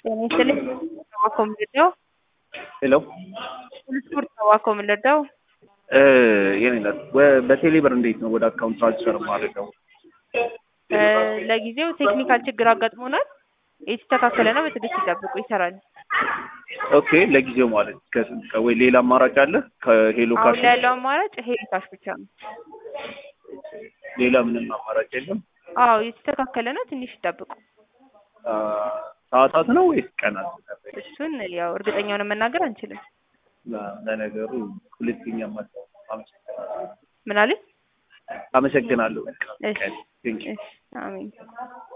ጤና ይስጥልኝ ተባኮ ምልደው ሄሎ ስፖርት ተባኮ ምልደው የኔ ናት። ወ- በቴሌ ብር እንዴት ነው ወደ አካውንት ትራንስፈር ማድረገው? ለጊዜው ቴክኒካል ችግር አጋጥሞናል። የተስተካከለ ነው። በትዕግስት ይጠብቁ፣ ይሰራል። ኦኬ ለጊዜው ማለት ከስንት ቀን ወይ ሌላ አማራጭ አለ? ከሄሎ አሁን ካሽ ላይ ያለው አማራጭ ሄሎ ካሽ ብቻ ነው። ሌላ ምንም አማራጭ የለም? አዎ የተስተካከለ ነው። ትንሽ ይጠብቁ። አ፣ ሰዓታት ነው ወይስ ቀናት? እሱን ያው እርግጠኛ ሆነን መናገር አንችልም። ለ- ለነገሩ ሁለተኛ ማጣው አመሰግናለሁ። ምን አለኝ? አመሰግናለሁ። እሺ ቴንክ ዩ እሺ፣ አሜን